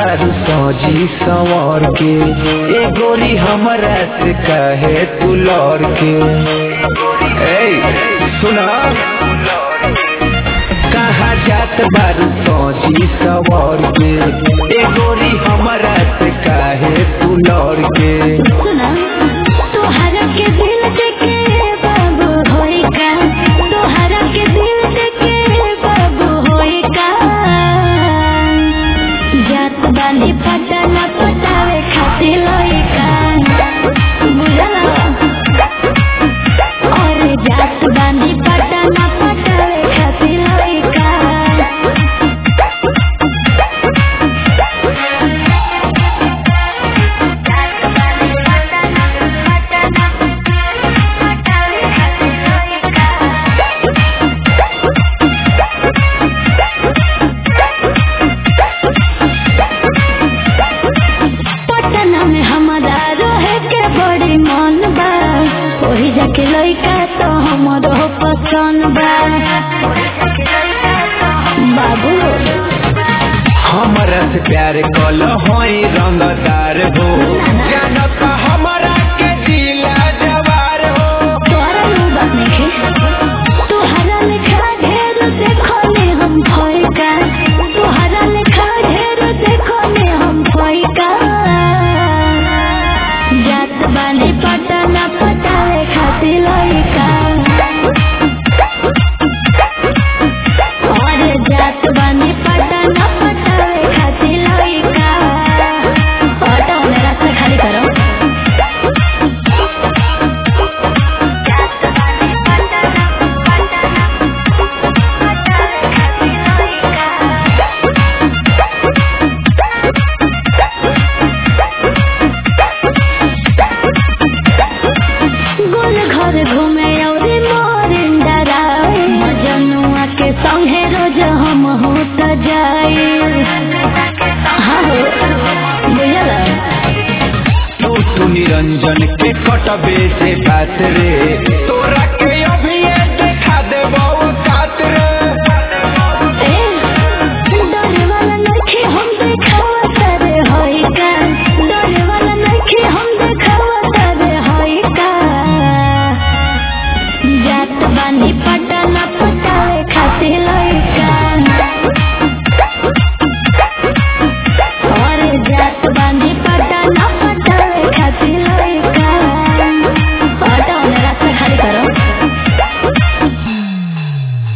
बारू सजी संवर के ए गोरी हमरा से कहे तू लौर के ए सुना कहा जात बारू सजी संवर के ए गोरी हमरा से कहे तू लौर के सुना तोहरा के दिल देखे बाबू होई का तोहरा के दिल देखे बाबू होई का जात बानी पटना पटावे खातिर लोई का बुझला और जात बानी पटना पटावे खातिर लोई का पटना में हमारा रहे के बड़ी मन बा वही जाके लइका तो हमरो पसंद बा बाबू हमरा से प्यार कल होई रंगदार हो जानत हमरा के दिला जवार हो तोहरा नु बात नहीं तोहरा लिखा ढेर देखो ने हम भई का तोहरा लिखा ढेर देखो ने हम भई का जात बानी पटना पटावे खातिर लइका और जात बानी पटना पटावे खातिर लइका ऑटो में रास्ता खाली करो गोल घर घूमे और मोरिन डराए मजनुआ के संगे रोज हम होत जाए हाँ हो बुझला तू तू निरंजन के कटबे से बात रे